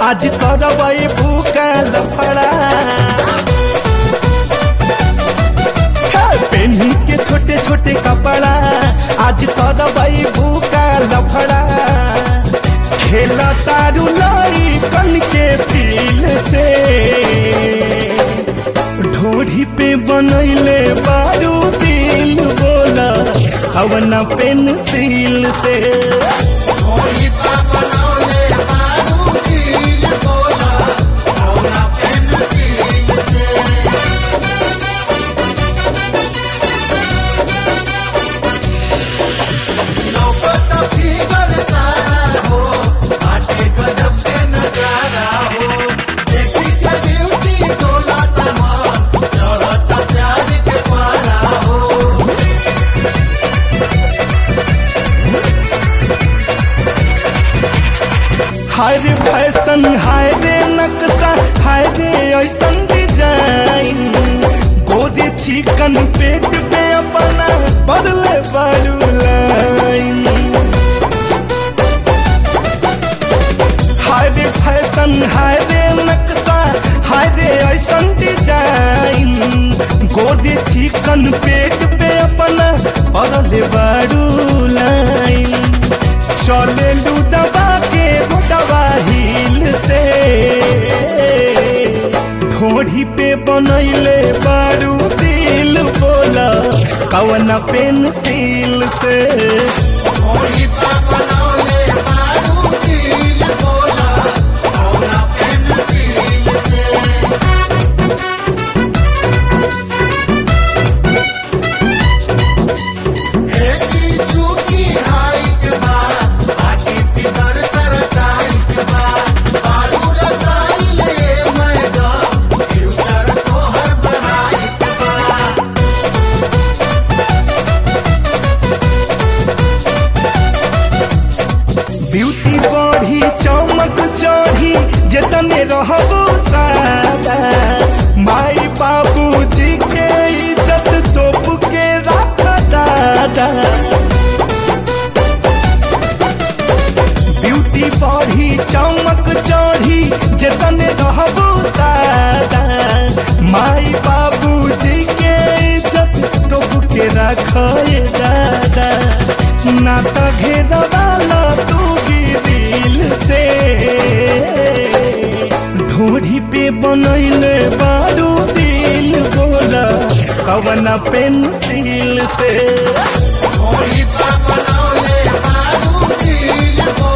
आज करबै भूका लफड़ा पेन्ही के छोटे छोटे कपड़ा आज करबै भूका लफड़ा खेल तारू लाई कन के फील से ढोढ़ी पे बनैले बारू दिल बोला कवना पेंसिल से होली पा बनौले बारू दिल बोला कौना पेंसिल से नौबत फिगर सारा हो आटे गजब के नजारा हो देखी के ब्यूटी डोला तमाम चढ़ता प्यार के पारा हो हाय रे फैशन हाय रे नक्शा हाय रे ऐसन डिजाइन गोरे चिकन पेट पे अपना बदले बारू लाइन हाय रे फैशन हाय रे नक्शा हाय रे ऐसन डिजाइन गोरे चिकन पेट पे अपना बदले बारू लाइन चले लू दबा के गोटवा हिल से घोड़ी पे बनैले बारू दिल बोला कवन पेंसिल से होली पा बनौले बारू दिल बोला कौना पेंसिल से एकी चूकी हाइट बा आकी फिगर सरटाइट बा बारू रसाइल ए मैडम फ्यूचर तोहर बनाइट बा ब्यूटी बढ़ी चमक चढ़ी जेतने रहबो सादा माई बाबू जी के इज्जत तोप के रख दादा ब्यूटी बढ़ी चमक चढ़ी जेतने रहबो सादा माई बाबू जी के इज्जत तोप के रख दादा ना त घेरवाला तू दिल से ढोढ़ी पे बनैले बारू दिल बोला कवना पेंसिल से होली पा बनौले बारू दिल बोला